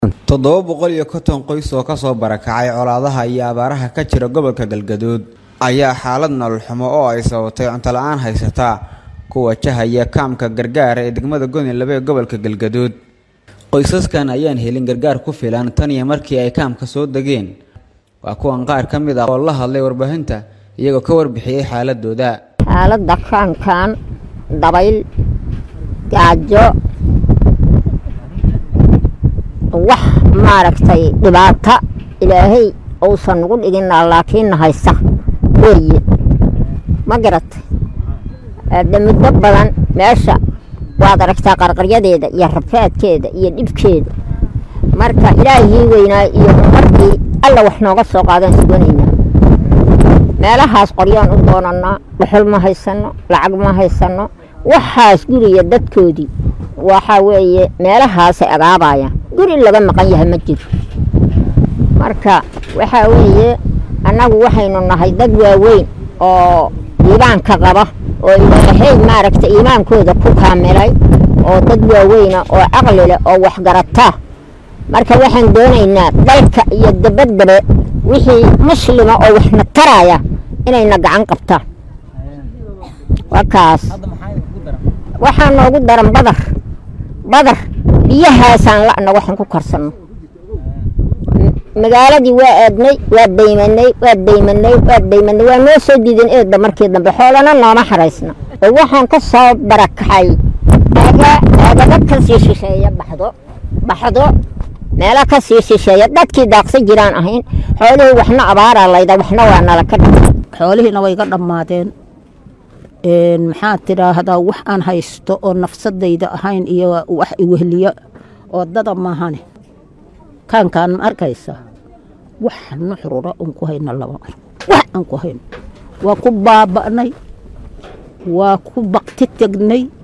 toddoba boqol iyo konton qoys oo kasoo barakacay colaadaha iyo abaaraha ka jira gobolka galgaduud ayaa xaalad nolol xumo oo ay sababtay cunto la-aan haysataa ku wajahaya kaamka gargaar ee degmada goni labe ee gobolka galgaduud qoysaskan ayaan helin gargaar ku filan tan iyo markii ay kaamka soo degeen waa kuwan qaar ka mid ah oo la hadlay warbaahinta iyagoo ka warbixiyey xaaladooda xaaladda kaankan dabayl gaajo wax maaragtay dhibaata ilaahay uusan nagu dhigina laakiinna haysa weeye ma garatay hadda muddo badan meesha waad aragtaa qarqaryadeeda iyo rafaadkeeda iyo dhibkeeda marka ilaahii weynaa iyo markii alla wax nooga soo qaadaan suganaynaa meelahaas qoryaan u doonanaa dhuxul ma haysano lacag ma haysano waxaas guriga dadkoodii waxaa weeye meelahaasay agaabayaan guri laga maqan yahay ma jiro marka waxaa weeye annagu waxaynu nahay dad waaweyn oo iimaanka qaba oo ilaahay maaragta iimaankooda ku kaamilay oo dad waaweyna oo caqli leh oo waxgarata marka waxaan doonaynaa dalka iyo dabaddabe wixii muslima oo waxna taraya inayna gacan qabtaan waa kaas waxaa noogu daran badar badar biyahaasaan la'na waxaan ku karsanno magaaladii waa aadnay waa daymanay waa daymanay waa daymanay waa noo soo diidan eedda markii dambe xoolana nooma xaraysna oo waxaan ka soo barakaxay aagaba ka sii shisheeya baxdo baxdo meelo ka sii shisheeya dadkii daaqsa jiraan ahayn xoolihii waxna abaaraa layda waxna waa nala ka dha xoolihiina way ga dhammaadeen maxaa tidhaahdaa wax aan haysto oo nafsadayda ahayn iyo wax iwehliya oo dada maahane kaankaan ma arkaysa wax nuxrura un ku hayno laba ar wax aan ku hayno waa ku baaba'nay waa ku bakti tegnay